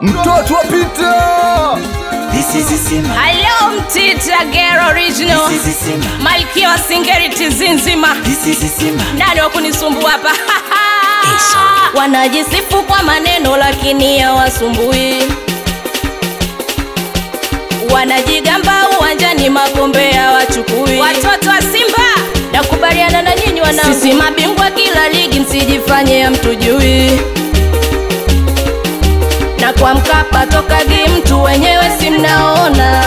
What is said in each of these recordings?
mtoto wa Peter. This is Simba. Hello Mtita Girl Original This is Simba. Malkia wa Singeriti zinzima This is Simba. nani wa kunisumbua hapa Eso. wanajisifu kwa maneno lakini hawasumbui wanajigamba uwanjani makombe hawachukui watoto wa Simba nakubaliana na nyinyi wanangu sisi mabingwa kila ligi msijifanye hamtujui na kwa Mkapa tokagi mtu wenyewe si mnaona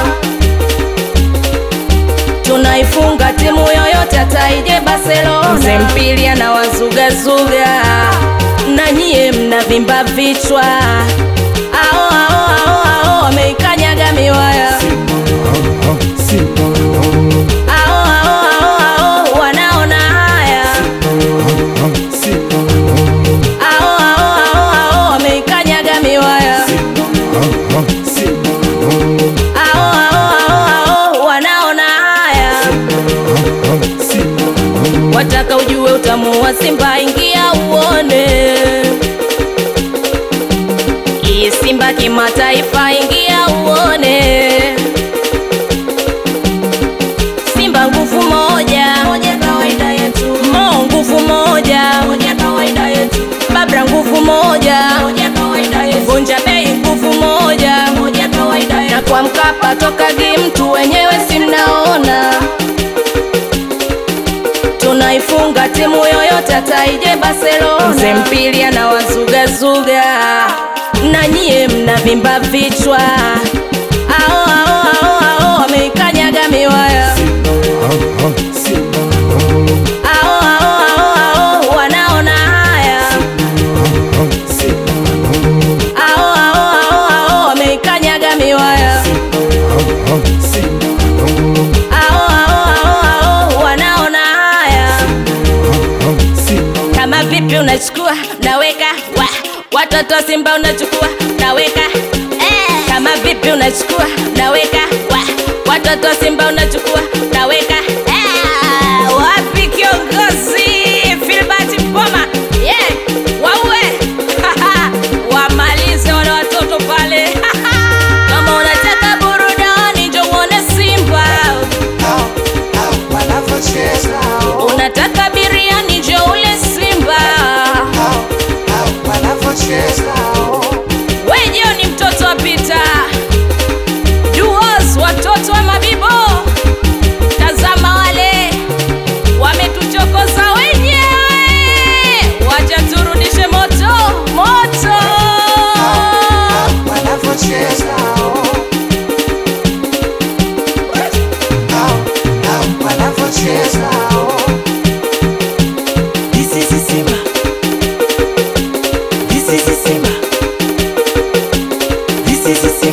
tunaifunga timu yoyote hataije Barcelona. Mzee mpili anawazugazuga na nyie mnavimba vichwa. Ao ao ao ao wameikanyaga miwaya. Ao ao ao ao wanaona haya. Ao ao ao ao wameikanyaga miwaya. Ao ao ao ao wanaona haya. Wataka ujue utamu wa Simba, ingia uone. Hii Simba kimataifa, ingia uone. Simba nguvu moja, moja kawaida yetu. Mo nguvu moja, moja kawaida yetu. Babra nguvu moja, moja kawaida yetu. Vunja bei nguvu moja, moja kawaida yetu. Na kwa Mkapa tokagi mtu wenyewe si mnaona tunaifunga timu yoyote hataije Barcelona. Mzee mpili anawazugazuga na nyie mnavimba vichwa. Ao ao ao ao wameikanyaga miwaya. Ao ao ao ao wanaona haya. Ao ao ao ao wameikanyaga miwaya. Ao ao ao ao wanaona haya. Kama vipi unachukua naweka wa watoto wa Simba unachukua naweka eh. Kama vipi unachukua naweka wa watoto wa Simba unachukua naweka eh. Wapi kiongozi Filbert Mpoma yeah. Waue wamalize wale watoto pale kama unataka burudani njo uone Simba Wanavyocheza. unataka biriani njo ule Simba Wanavyocheza. Wejo ni mtoto wa Pita Duos, watoto wa Mabibo. Tazama wale wametuchokoza wenyewe, wacha turudishe moto moto. Wanavyocheza. Wanavyocheza. This is Simba. This is Simba. This is Simba.